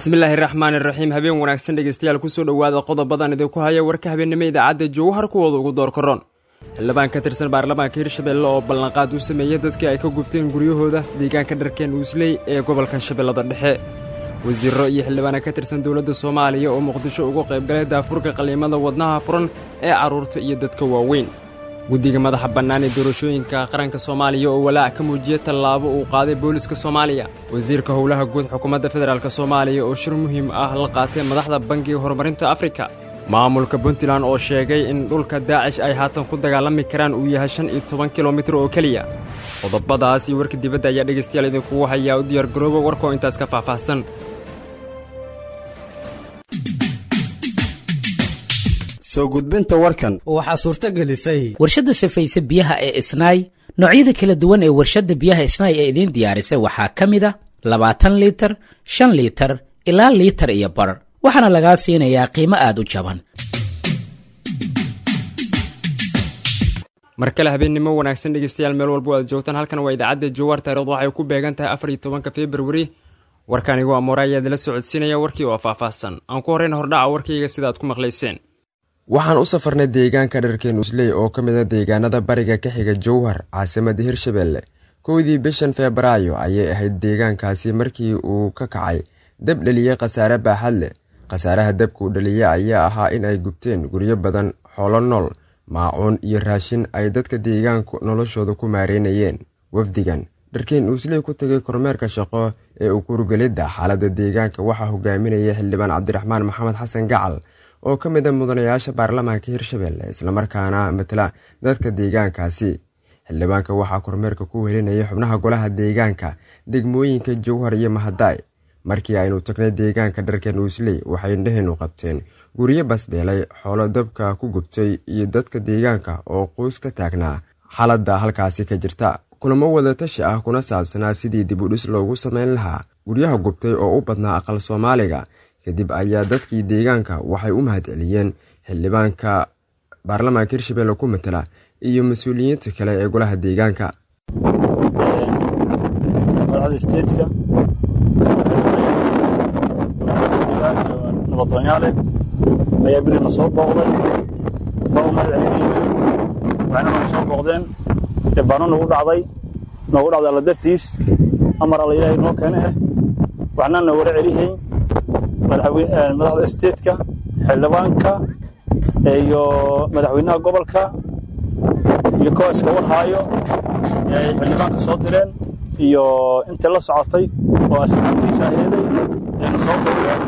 bismillaahi raxmaan iraxiim habeen wanaagsan dhegeystayaal kusoo dhowaada qodobadan idinku haya warka habeennimo idaacadda jowhar kuwooda ugu door karoon xildhibaan ka tirsan baarlamaanka hirshabelle oo ballanqaad u sameeyey dadkii ay ka gubteen guryahooda deegaanka dharkeen uusley ee gobolka shabeellada dhexe wasiiro iyo xildhibaana ka tirsan dowladda soomaaliya oo muqdisho uga qaybgalay daafurka qaliimada wadnaha furan ee carruurta iyo dadka waaweyn guddiga madaxa bannaan ee doorashooyinka qaranka soomaaliya oo walaac ka muujiyey tallaabo uu qaaday booliska soomaaliya wasiirka howlaha guud xukuumadda federaalk soomaaliya oo shir muhiim ah la qaatay madaxda bangiga horumarinta afrika maamulka puntland oo sheegay in dhulka daacish ay haatan ku dagaalami karaan uu yahay shan iyo toban kilomitir oo keliya qodobadaas iyo warka dibadda ayaa dhegaystayaal idinkugu hayaa u diyaargarooba warkoo intaas ka faahfaahsan soo gudbinta warkan waxaa suurto gelisay warshadda safayse biyaha ee isnaay noocyada kala duwan ee warshadda biyaha isnaay ee idiin diyaarisay waxaa ka mid a labaatan liitar shan liitar ilaa liitar iyo bar waxaana lagaa siinayaa qiimo aad u jaban mar kale habeennimo wanaagsan dhegeystayaal meel walba aad joogtaan halkan waa idaacadda jawaar taarikhdu waxay ku beegan tahay afar iyo tobanka februari warkaanigu amoore ayaa idila socodsiinaya warkii oo faahfaahsan aan ku horreyna hordhaca warkayga sida aad ku maqlayseen waxaan u safarnay deegaanka dharkeen usley oo ka mid a deegaanada bariga ka xiga jowhar caasimadda hirshabelle kowdii bishan febraayo ayay ahayd deegaankaasi markii uu ka kacay dab dheliyey khasaare baaxad leh khasaaraha dabkuu dhaliyey ayaa ahaa in ay gubteen guryo badan xoolo nool maacuun iyo raashin ay dadka deegaanku noloshooda ku maareynayeen wafdigan dharkeen uusley ku tegay kormeerka shaqo ee ukuurgelidda xaaladda deegaanka waxaa hogaaminaya xildhibaan cabdiraxmaan maxamed xasan gacal oo ka mid a mudanayaasha baarlamaanka hirshabelle islamarkaana matala dadka deegaankaasi xildhibaanka waxaa kormeerka ku welinayay xubnaha golaha deegaanka degmooyinka jowhar iyo mahadaay markii aynu tagnay deegaanka dharkeen uusley waxay indhaheennu qabteen guryo basbeelay xoolo dabka ku gubtay iyo dadka deegaanka oo quus ka taagnaa xaaladda halkaasi ka jirta kulamo wadatashi ah kuna saabsanaa sidii dib u dhis loogu samayn lahaa guryaha gubtay oo u badnaa aqal soomaaliga kadib ayaa dadkii deegaanka waxay u mahad celiyeen xildhibaanka baarlamaanka hirshabelle ku matala iyo mas-uuliyiinta kale ee golaha deegaanka madaxda steedka nabadgoonyaale ayaa birina soo booqday waa u mahad celinayna waxayna nagu soo booqdeen dhibaano nagu dhacday noogu dhacday alla dartiis amar alla ilaahay noo keene ah waxna na wara celihayn madaxda steedka xildhibaanka iyo madaxweynaha gobolka iyo kooska warhaayo ay xildhibaanka soo direen iyo intii la socotay oo asxaabtiisa aheeday ayna soo booqdeen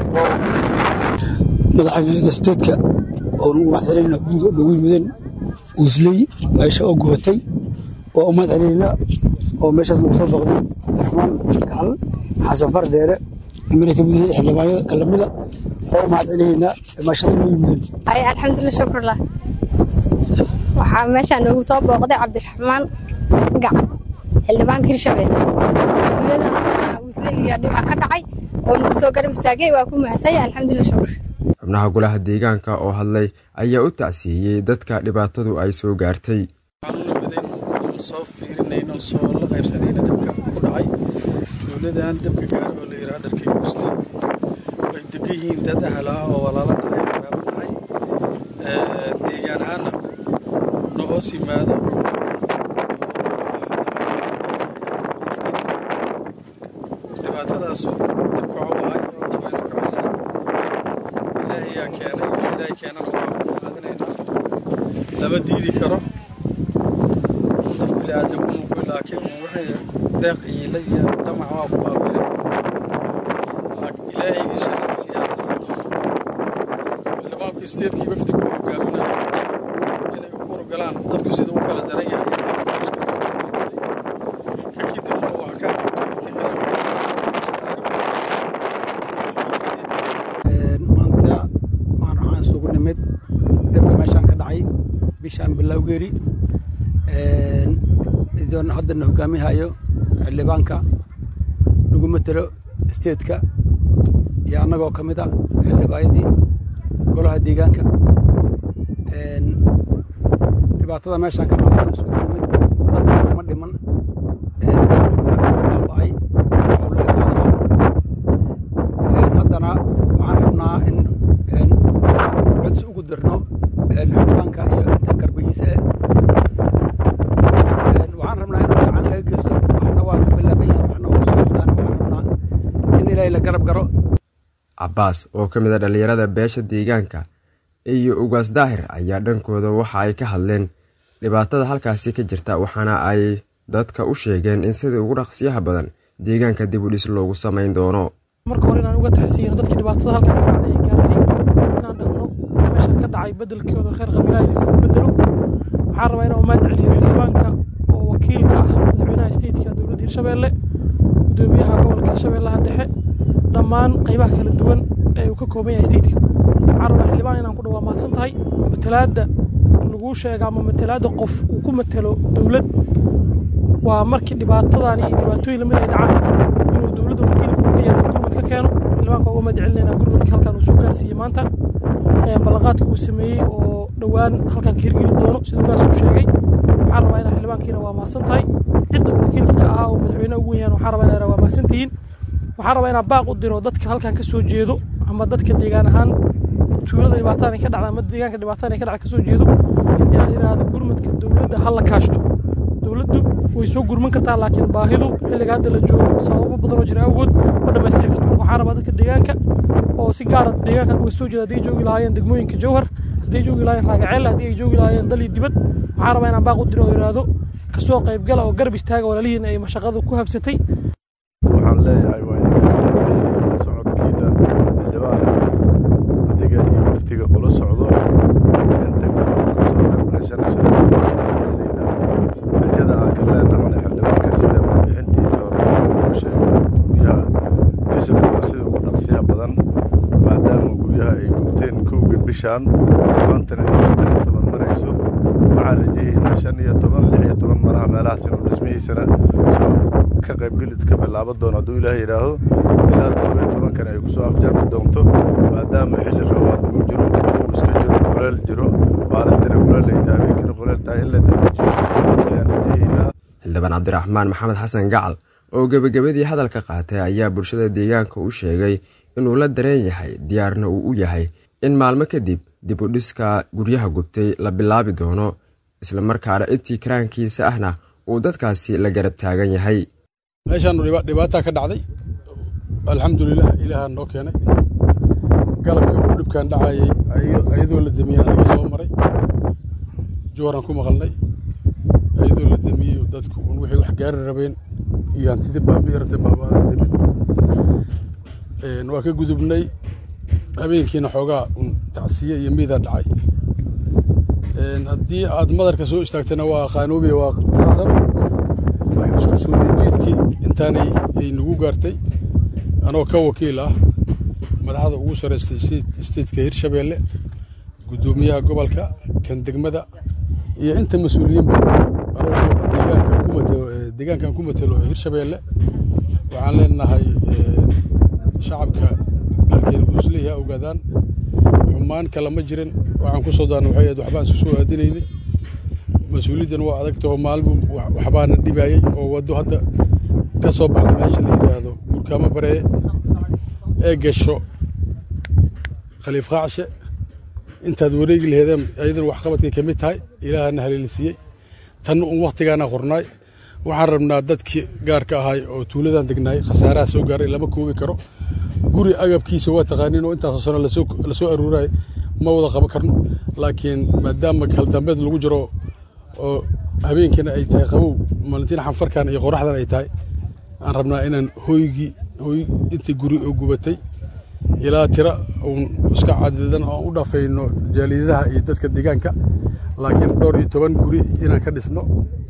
madaxweynaha steedka oo nagu mahad celinayna guriga nagu yimideen uusley meesha oo gubatay waa u mahad celinayna oo meeshaas nagu soo booqday cabdiraxmaan gacal xasan fardheere nimana ka mid yahay xildhibaanyada kalamida oo u mahad celinaynaa meeshada nagu yimideen alxamdulilah shukrullah waxaa meeshaa noogu soo booqday cabdiraxmaan gacal xildhibaanka hirshabelle tuulada uusleyga dhibca ka dhacay oo nagu soo garab istaagay waa ku mahadsanya alxamdulilah shukr xubnaha golaha deegaanka oo hadlay ayaa u tacsiiyey dadka dhibaatadu ay soo gaartay soo fiirinayno soo la qaybsanayna dabka ku dhacay tuuladan dabka gaar oo la yidhaha dharkay muslim way degan yihiin dad ahlaa oo walaalo dhahay waraabo dhahay deegaan ahaana na hoos yimaado dhibaatadaasu dabka colahay oo dabaylo kacaysa ilaahayaa keenay wix ilaahay keenana waa ku qaadanaynaa lama diidi karo qof biniaadamku muku laakiin wixii deeq iila iyo damac waa ku baabeen ilaahayga sharciisa yaa nasiiba xildhibaanku isteedkii wafdigu u hogaaminayo inay u kurgalaan dadku sida u kala daran yahay ka kadibna waa ka inta kale maanta maan waxaan isugu nimid dabka meeshaan ka dhacay bishaan bilowgeeri idoon haddana hogaamihayo xildhibaanka nagu matelo steedka iyo annagoo ka mid a xildhibaanyadii golaha deegaanka dhibaatada meeshaan ka dhacday isugu nimid dadka kuma dhiman baaba'ay howlaha ka hadla ilaahay la garab garo cabbaas oo ka mid a dhallinyarada beesha deegaanka iyo ugaas daahir ayaa dhankooda waxa ay ka hadleen dhibaatada halkaasi ka jirta waxaana ay dadka u sheegeen in sidii ugu dhaqsiyaha badan deegaanka dib u dhis loogu samayn doono marka hore inaan uga taxsiino dadkii dhibaatada halkan ka dhacday ay gaartay inaan dhahno meeshan ka dhacay bedelkooda khayr qabilaha idinku bedelo waxaan rabaa inaan umaad celiyo xildhibaanka oo wakiilka ah madaxweynaha stateka dowladda hirshabeelle gudoomiyaha gobolka hirshabeellaha dhexe dhammaan qaybaha kala duwan ee uu ka kooban yahay stateka waxaan rabaa xildhibaan inaan ku dhawaa mahadsan tahay matalaadda laguu sheega ama matalaadda qof uu ku matelo dowlad waa markii dhibaatadani iyo dhibaatooyin lamid ay dhacaan inuu dowladda wakiilka uu ka yahay gurmad ka keeno xildhibaanka uga mahadcelinayna gurmadka halkan uu soo gaarsiiyey maanta ballanqaadka uu sameeyey oo dhowaan halkan ka hirgeli doono sida ugaas uu sheegay waxaan rabaa inaa xildhibaankiina waa mahadsan tahay cidda uu wakiilka ka ahaa oo madaxweynaha ugu weyn waxaan rabaa inaa waa mahadsan tihiin waxaan rabaa inaan baaq u diro dadka halkan ka soo jeedo ama dadka deegaan ahaan tuulada dhibaataan ay ka dhacda ama deegaanka dhibaataan ay ka dhacda ka soo jeedo inaan idhaahdo gurmadka dowladda ha la kaashto dowladdu way soo gurman kartaa laakiin baahidu xilliga hadda la joogo sababo badan oo jira awgood ma dhammaystiri karto marka waxaan rabaa dadka deegaanka oo si gaara deegaankan uga soo jeeda hadday joogi lahaayeen degmooyinka jowhar hadday joogi lahaayeen raagaceel haddii ay joogi lahaayeen dal iyo dibad waxaan rabaa inaan baaq u diro oo idhaahdo kasoo qaybgala oo garab istaaga walaalihiin ay mashaqadu ku habsatay waxaan leeyahay waa idinka socodkiina xildhibaan adiga iyo waftiga kula socdo inta kasoo qaybgashanayso rajada aan ka leenahana xildhibaanka sida warbixintiisa hore uu sheegay guryaha disiblinka sida ugu dhaqsiyaha badan maadaama guryaha ay gubteen kowga bishaan maantana ay saddex iyo toban marayso waxaan rajahaynaa shan iyo toban lix iyo toban maraha meelahaas inuu dhismihiisana soo ka qaybgeli ka bilaaban doono hadduu ilaahay yidhaaho ilaa todoba iyo tobankana ay kusoo afjarmi doonto maadaama xilli roobaad uu jiro uu iska jiro kuleel jiro maalintina kuleel ay tahay habeenkina kuleel tahay in la dedejiyo ayaan rajahaynaa xildhibaan cabdiraxmaan maxamed xasan gacal oo gebagabadii hadalka qaatay ayaa bulshada deegaanka u sheegay inuu la dareen yahay diyaarna uu u yahay in maalmo kadib dib u dhiska guryaha gubtay la bilaabi doono islamarkaana intii karaankiisa ahna uu dadkaasi la garab taagan yahay meeshaanu dhibaataa ka dhacday alxamdulilah ilaahaa noo keenay galabka uu dhibkan dhacayay ayadoo la damiyey anaga soo maray jooran ku maqalnay ayadoo la damiyey dadku un wixii wax gaari rabeen iyo hantidii baabi'irtay baabaadan dhimin waa ka gudubnay habeenkiina xoogaa un tacsiye iyo miidaa dhacay haddii aad madarka soo istaagtana waa qaanoobiya waa qasab wax isku soo jiidkii intaanay ay nagu gaartay anoo ka wakiil ah madaxda ugu saraystay statetka hirshabeelle guddoomiyaha gobolka kan degmada iyo inta mas-uuliyiinba anoo deegaankan ku matelo hirshabeelle waxaan leenahay shacabka dalkeena uu isleeyahay ogaadaan xumaan kale ma jirin waxaan ku soo daana waxay ahayd waxbaan isku soo aadinaynay mas-uuliyaddan waa adagtaho maalmu waxbaana dhibayey oo waddo hadda ka soo baxda meesha la yidhaahdo gurkaamo bareeye ee gasho khaliif qaacshe intaad wareegi laheedeen ayadana waxqabadkay ka mid tahay ilaahana haleelisiiyey tanna un wakhtigaana qornaay waxaan rabnaa dadkii gaarka ahay oo tuuladan degnaay khasaaraha soo gaaray lama koobi karo guri agabkiisa waa taqaaniin oo intaasoo sano la soo aruurayo ma wada qaban karno laakiin maadaama kaldambeed lagu jiro oo habeenkiina ay tahay qabow maalintiina xanfarkan iyo qoraxdan ay tahay aan rabnaa inaan hoygii hoy intii guri oo gubatay ilaa tira uun iska cadidan oo u dhafayno jaaliyadaha iyo dadka deegaanka laakiin dhowr iyo toban guri inaan ka dhisno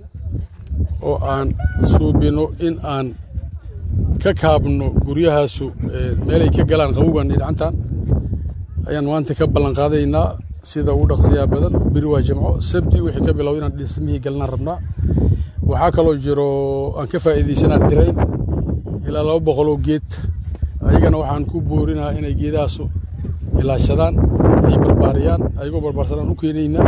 oo aan suubino in aan ka kaabno guryahaasu meelay ka galaan qabowgan iyo dhacantan ayaan maanta ka ballanqaadaynaa sida ugu dhaqsiyaa badan beri waa jimco sabti wixii ka bilow inaan dhismihii galnaan rabnaa waxaa kaloo jiro aan ka faa'iidaysanaa dhirayn ilaa laba boqoloo geed ayagana waxaan ku boorinahaa inay geedahaasu ilaashadaan ay barbaariyaan ayagoo barbaarsanaan u keenaynaa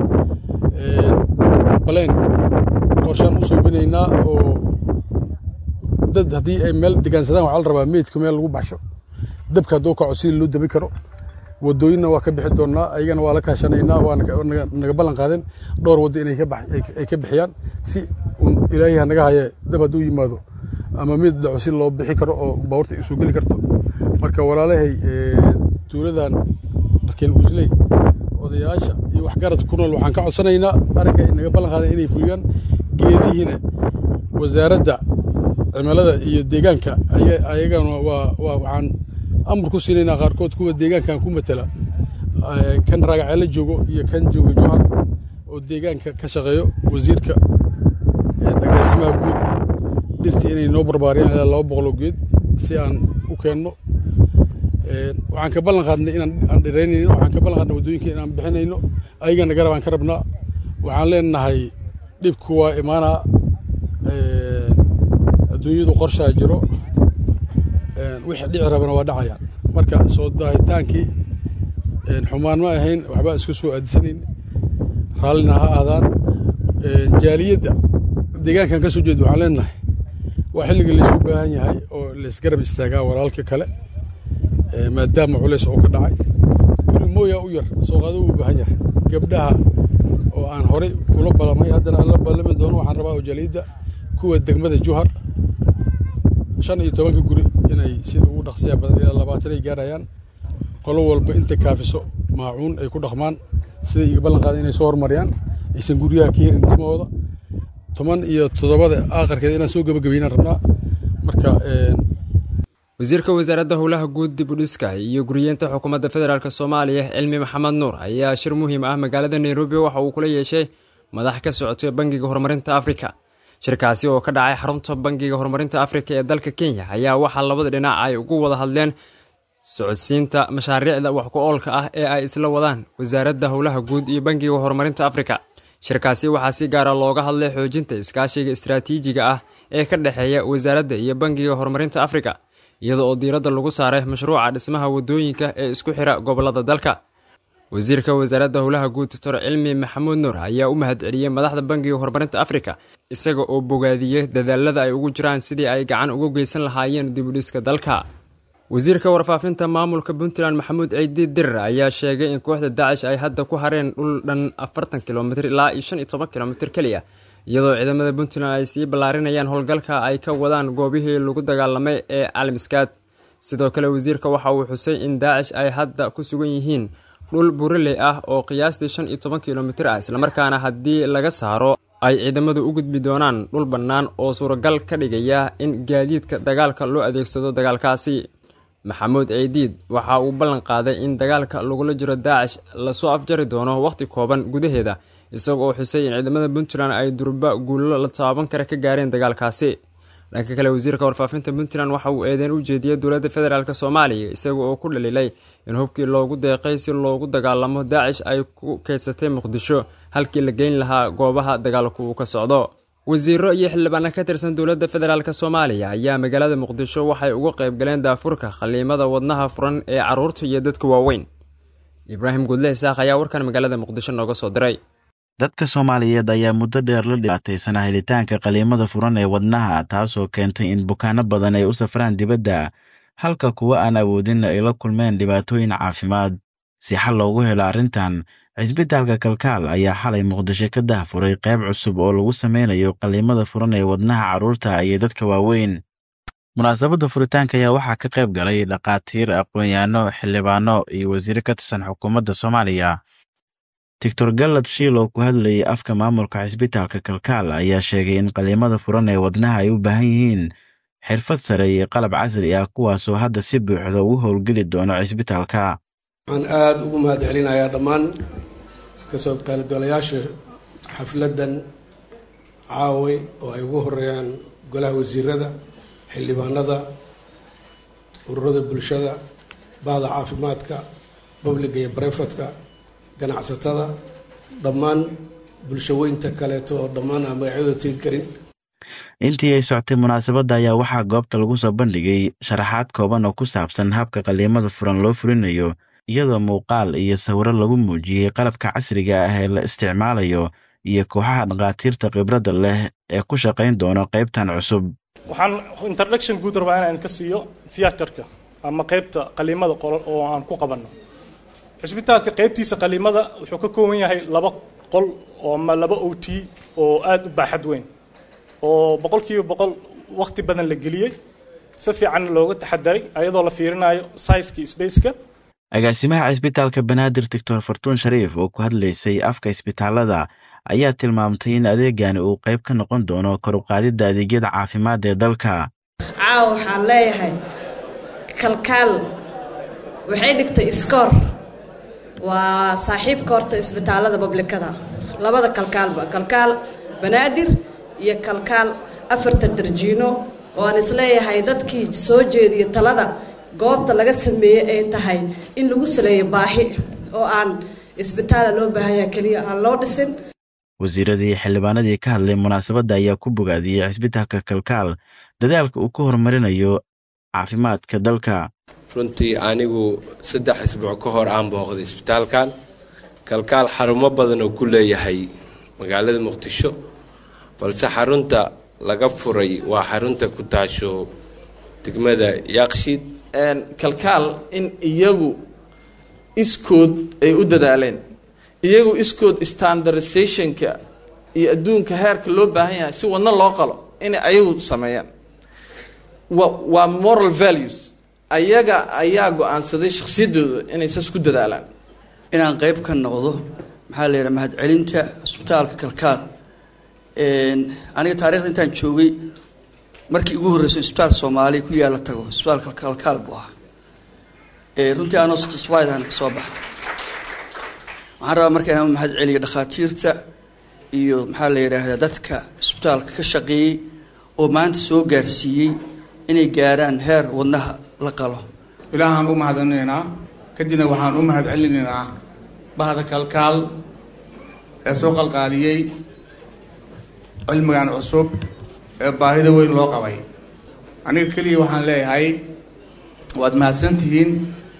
baleen qorshaan u suubinaynaa oo dad haddii ay meel degaansadaan waxaa la rabaa meydka meel lagu baxsho dabka hadduu kaco sidii loo dabi karo wadooyinna waa ka bixi doonnaa ayagana waa la kaashanaynaa waa naga ballan qaadeen dhowr waddo inay ka bixiyaan si ilaahay naga haye dab hadduu yimaado ama mid dhaco si loo bixi karo oo baabuurta ay soo geli karto marka walaalahay tuuladan markeen usley odayaasha iyo waxgaradka ku nool waxaan ka codsanaynaa arrinka ay naga ballan qaadeen inay fuliyaan geedihiina wasaaradda cimilada iyo deegaanka ayagana waa waxaan amar ku siinaynaa qaarkood kuwa deegaankan ku matala kan raagaceelo joogo iyo kan joogo johar oo deegaanka ka shaqeeyo wasiirka agaasimaha guud dhirtii inay noo barbaariyaan ilaa laba boqoloo geed si aan u keenno waxaan ka ballan qaadnay inaan aan dhiraynayno waxaan ka ballan qaadnay waddooyinka inaan bixinayno ayagana garab aan ka rabnaa waxaan leenahay dhibku waa imaanaa adduunyadu qorshaa jiro wixii dhici rabana waa dhacayaan marka soo daahitaankii xumaan ma ahayn waxbaa isku soo aadisanayn raallina ha aadaan jaaliyadda deegaankan ka soo jeeda waxaan leenahay waa xilliga laysu baahan yahay oo laysgarab istaagaa walaalka kale maadaama culays oo ka dhacay guri mooyaa u yar sooqaado u baahan yahay gabdhaha oo aan horay ula ballamay haddana aan la ballami doono waxaan rabaa oo jaaliyadda kuwa degmada juhar shan iyo tobanka guri inay sida ugu dhaqsiyaa badan ilaa labaatan ay gaarayaan qolo walba inta kaafiso maacuun ay ku dhaqmaan siday iga ballan qaadeen inay soo horumariyaan aysan guryaha ka herin dhismahooda toban iyo toddobada aakarkeeda inaan soo gebagabeynaan rabnaa marka wasiirka wasaaradda howlaha guud dib u dhiska iyo guriyeenta xukuumadda federaalk soomaaliya cilmi maxamed nuur ayaa shir muhiim ah magaalada nairobi waxa uu kula yeeshay madax ka socotay bangiga horumarinta afrika shirkaasi oo ka dhacay xarunta bangiga horumarinta afrika ee dalka kenya ayaa waxaa labada dhinac ay ugu wada hadleen socodsiinta mashaariicda wax ku oolka ah ee ay isla wadaan wasaaradda howlaha guud iyo bangiga horumarinta afrika shirkaasi waxaa si gaara looga hadlay xoojinta iskaashiga istaraatiijiga ah ee ka dhexeeya wasaaradda iyo bangiga horumarinta afrika iyada oo diiradda lagu saaray mashruuca dhismaha waddooyinka ee isku xira gobollada dalka wasiirka wasaaradda howlaha guud doctor cilmi maxamuud nuur ayaa u mahadceliyey madaxda bangiga horumarinta afrika isaga oo bogaadiyey dadaalada ay ugu jiraan sidii ay gacan uga geysan lahaayeen dibudhiska dalka wasiirka warfaafinta maamulka puntland maxamuud ciidi dirir ayaa sheegay in kooxda daacish ay hadda ku hareen dhul dhan afartan kilomitr ilaa iyo shan iyo toban kilomitr keliya iyadoo ciidamada puntland ay sii ballaarinayaan howlgalka ay ka wadaan goobihii lagu dagaalamay ee caalamiskaad sidoo kale wasiirka waxa uu xusay in daacish ay hadda ku sugan yihiin dhul buraley ah oo qiyaastii shan iyo toban kilomitr ah islamarkaana haddii laga saaro ay ciidamadu u gudbi doonaan dhul bannaan oo suuragal ka dhigaya in gaadiidka dagaalka loo adeegsado dagaalkaasi maxamuud ciidiid waxa uu ballan qaaday in dagaalka lagula jiro daacish lasoo afjari doono wakhti kooban gudaheeda isaga oo xusay in ciidamada puntland ay durba guullo la taaban kara ka gaareen dagaalkaasi dhanka kale wasiirka warfaafinta puntland waxa uu eedeyn u jeediyey dowladda federaalk soomaaliya isaga oo ku dhaliilay in hubkii loogu deeqay si loogu dagaalamo daacish ay ku keydsatay muqdisho halkii la geyn lahaa goobaha dagaalku uu ka socdo wasiiro iyo xildhibaano ka tirsan dowladda federaalk soomaaliya ayaa magaalada muqdisho waxay uga qayb galeen daafurka khaliimada wadnaha furan ee carruurta iyo dadka waaweyn ibraahim guudle isaaq ayaa warkan magaalada muqdisho nooga soo diray dadka soomaaliyeed ayaa muddo dheer la dhibaataysanaa helitaanka qaliimada furan ee wadnaha taasoo keentay in bukaano badan ay u safraan dibadda halka kuwa aan awoodin ay la kulmeen dhibaatooyin caafimaad si xal loogu helo arrintan cisbitaalka kalkaal ayaa xalay muqdisho ka dahfuray qayb cusub oo lagu sameynayo qaliimada furan ee wadnaha carruurta iyo dadka waaweyn munaasabadda furitaanka ayaa waxaa ka qayb galay dhakhaatiir aqoon-yahanno xildhibaano iyo wasiire ka tirsan xukuumadda soomaaliya doctor gallad shiil oo ku hadlayay afka maamulka cisbitaalka kalkaal ayaa sheegay in qaliimada furan ee wadnaha ay u baahan yihiin xirfad sare iyo qalab casri ah kuwaasoo hadda si buuxda ugu howlgeli doono cisbitaalka waxaan aada ugu mahad celinayaa dhammaan kasoo qaybgalayaasha xafladdan caaway oo ay ugu horeeyaan golaha wasiirada xildhibaanada ururada bulshada bahda caafimaadka babliga iyo barefadka ganacsatada dhammaan bulshaweynta kaleeto oo dhammaan aan magacyadooda tegi karin intii ay soctay munaasabadda ayaa waxaa goobta lagu soo bandhigay sharaxaad kooban oo ku saabsan habka qaliimada furan loo fulinayo iyadoo muuqaal iyo sawiro lagu muujiyey qalabka casriga ah ee la isticmaalayo iyo kooxaha dhakhaatiirta khibradda leh ee ku shaqayn doono qaybtan cusub waxaan introduction guud rabaa inaan ka siiyo theaterka ama qaybta qaliimada qolol oo aan ku qabanno cisbitaalka qaybtiisa qaliimada wuxuu ka kooban yahay laba qol oo ama laba o t oo aada u baaxad weyn oo boqol kiiba boqol waqti badan la geliyey si fiican looga taxadaray ayadoo la fiirinayo sizeka spaceka agaasimaha cisbitaalka banaadir doctor fartuun shariif oo ku hadlaysay afka isbitaalada ayaa tilmaamtay in adeegani uu qayb ka noqon doono kor u qaadidda adeegyada caafimaad ee dalka caawa waxaan leeyahay kalkaal waxay dhigtay iskoor waa saaxiibka horta isbitaalada bablikada labada kalkaalba kalkaal banaadir iyo kalkaal afarta darjiino oo aan isleeyahay dadkii soo jeediya talada goobta laga sameeyey ay tahay in lagu saleeyo baahi oo aan isbitaala loo baahanya keliya aan loo dhisin wasiiradii xildhibaanadii ka hadlay munaasabadda ayaa ku bogaadiyey cisbitaalka kalkaal dadaalka uu ku horumarinayo caafimaadka dalka runtii anigu saddex isbuuc ka hor aan booqday isbitaalkan kalkaal xarumo badan oo ku leeyahay magaalada muqdisho balse xarunta laga furay waa xarunta ku taasho degmada yaaqshiid kalkaal in iyagu iskood ay u dadaaleen iyagu iskood standardizationka iyo adduunka heerka loo baahan yahay si wadno loo qalo inay ayagu sameeyaan wa waa moral values ayaga ayaa go-aansaday shakhsiyaddooda inay saas ku dadaalaan inaan qayb ka noqdo maxaa la yidhaha mahadcelinta cisbitaalka kalkaal aniga taarikhda intaan joogay markii ugu horreysay isbitaal soomaaliya ku yaala tago isbitaalka kalkaal buu ahaa runtii anoo satisfiedaan ka soo baxa waxaan rabaa marka inaan mahad celiyo dhakhaatiirta iyo maxaa la yidhaahdaa dadka isbitaalka ka shaqeeyey oo maanta soo gaarsiiyey inay gaaraan heer wadnaha la qalo ilaahaan u mahadcelinaynaa kadibna waxaan u mahad celinaynaa bahda kalkaal ee soo qalqaaliyey cilmigan cusub ee baahida weyn loo qabay aniga keliya waxaan leeyahay waad mahadsantihiin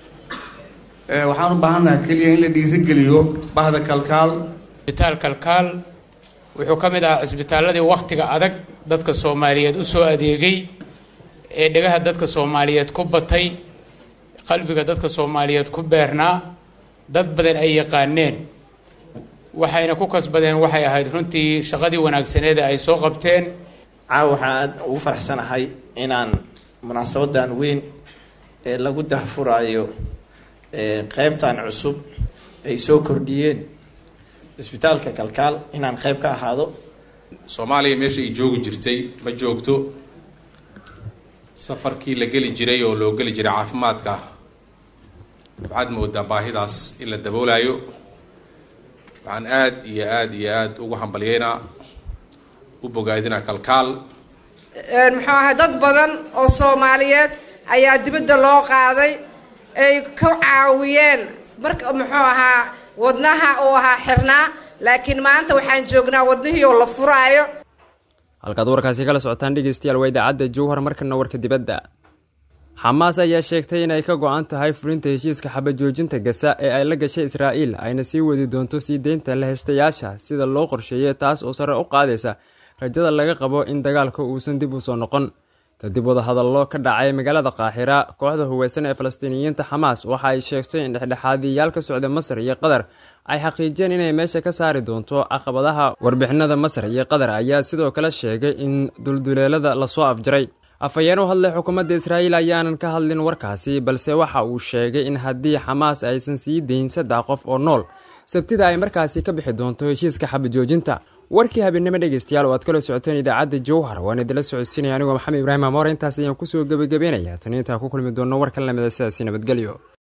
waxaan u baahannaha keliya in la dhiirigeliyo bahda kalkaal isbitaal kalkaal wuxuu ka mid ahaa cisbitaaladii wakhtiga adag dadka soomaaliyeed u soo adeegay ee dhegaha dadka soomaaliyeed ku batay qalbiga dadka soomaaliyeed ku beernaa dad badan ay yaqaaneen waxayna ku kasbadeen waxay ahayd runtii shaqadii wanaagsaneed ay soo qabteen caawa waxaan aad ugu faraxsanahay inaan munaasabadan weyn ee lagu dahfuraayo qeybtan cusub ay soo kordhiyeen isbitaalka kalkaal inaan qeyb ka ahaado soomaaliya meesha ay joogi jirtay ma joogto safarkii la geli jiray oo loo geli jiray caafimaadka waxaad moodaa baahidaas in la daboolayo waxaan aad iyo aad iyo aad ugu hambalyeynaa u bogaadinaa kalkaal muxuu ahaa dad badan oo soomaaliyeed ayaa dibadda loo qaaday ay ka caawiyeen marka muxuu ahaa wadnaha uu ahaa xirnaa laakiin maanta waxaan joognaa wadnihii oo la furaayo halkaad warkaasi kala socotaan dhegeystayaal waa idaacadda jowhar markana warka dibadda xamaas ayaa sheegtay inay ka go-an tahay fulinta heshiiska xabajoojinta gasa ee ay la gashay israa'iil ayna sii wadi doonto sii deynta laheystayaasha sida loo qorsheeyay taas oo sare u qaadaysa rajada laga qabo in dagaalka uusan dib u soo noqon kadib wadahadallo ka dhacay magaalada qaaxira kooxda huweysan ee falastiiniyiinta xamaas waxa ay sheegtay in dhexdhexaadiyayaal ka socda masar iyo qatar ay xaqiijiyeen inay meesha ka saari doonto caqabadaha warbixinada masar iyo qatar ayaa sidoo kale sheegay in dulduleelada lasoo afjaray afhayeen u hadlay xukuumadda israa'iil ayaanan ka hadlin warkaasi balse waxa uu sheegay in haddii xamaas aysan sii dayn saddex qof oo nool sabtida ay markaasi ka bixi doonto heshiiska xabajoojinta warkii habeennimo dhegeystayaal oo aad kala socoteen idaacadda jowhar waan idinla socodsiinaya anigoo maxamed ibraahim amoore intaas ayaan kusoo gebagabeynaya tani intaan ku kulmi doonno war ka lamida sidaasi nabadgelyo